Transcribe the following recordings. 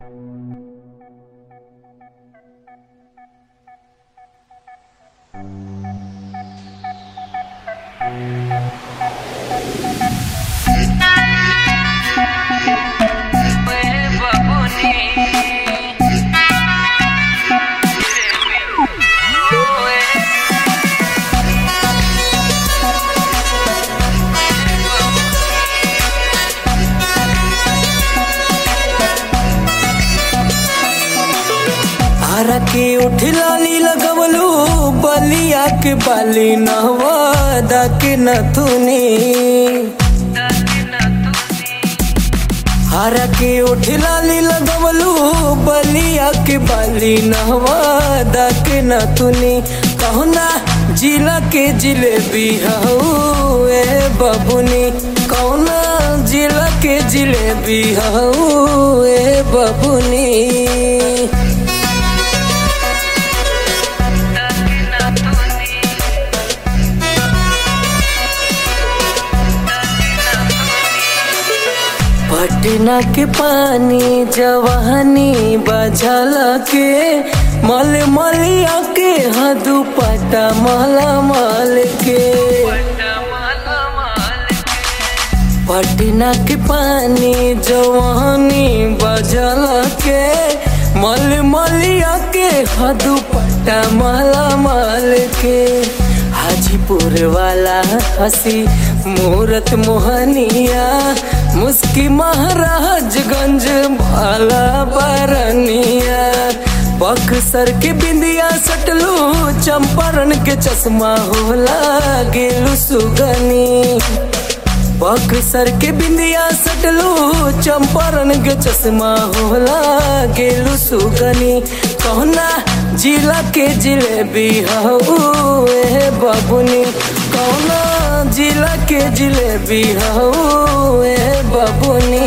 हरा के उठला नी लगवलू बलिया के बाली नहवादा के नथुनी हरा के उठला नी लगवलू बलिया के बाली नहवादा के नथुनी कहना जिला के जिलेबी हऊ ए बबुनी कौना जिला के जिलेबी हऊ ए बबुनी पटना के पानी जवानी बजल के मल मलिया के हदू पटा मला मल के पटना के पानी जवानी बजल के मल मलिया के हदू पटा मला मल के हाजीपुर वाला हसी मूरत मोहनिया मुस्की महाराजगंज वाला बरनिया बक्सर के बिंदिया सटलू चंपारण के चश्मा होला गेलू सुगनी बक्सर के बिंदिया सटलू चंपारण के चश्मा होला गेलू सुगनी कहना जिला के जिलेबी हऊ ए बबुनी कौना जिला के जिलेबी हऊ ए बबुनी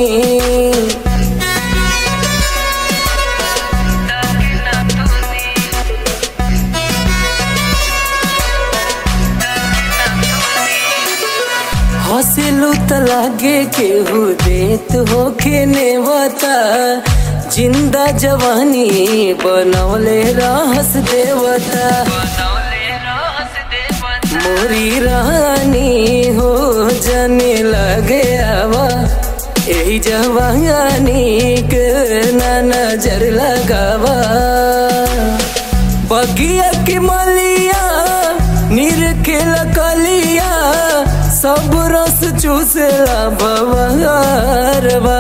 हंसलू त लागे केहू देत होके नेवता जिंदा जवानी बनौले रहस देवता मोरी रानी हो जाने लगे आवा यही जवानी के ना नजर लगावा बगिया की मलिया नीर के लकलिया सब रस चूसला बवारवा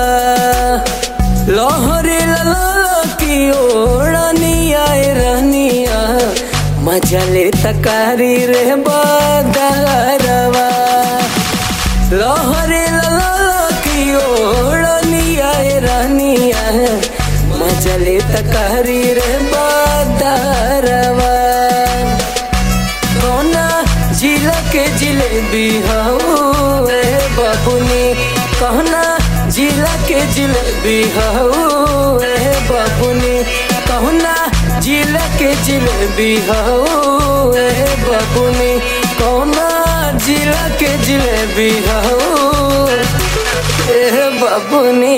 लहरे लला की ओढ़निया रहनिया मजा ले तकारी रे बदारवा लहरे लला की ओढ़निया रहनिया मजा ले तकारी रे बदारवा कौना जिला के जिलेबी हऊ ए बबुनी कहना जिला के जिलेबी हऊ ए बबुनी कहना जिला के जिलेबी हऊ ए बबुनी कौना जिला के जिलेबी हऊ ए बबुनी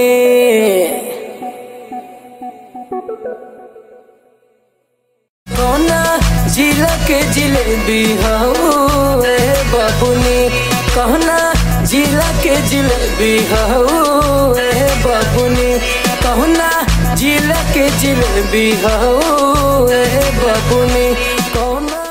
कौना जिला के जिलेबी हऊ ए बबुनी कहना जिला के जिलेबी हऊ ए बबुनी कहना जिला के जिलेबी हऊ ए बबुनी कौना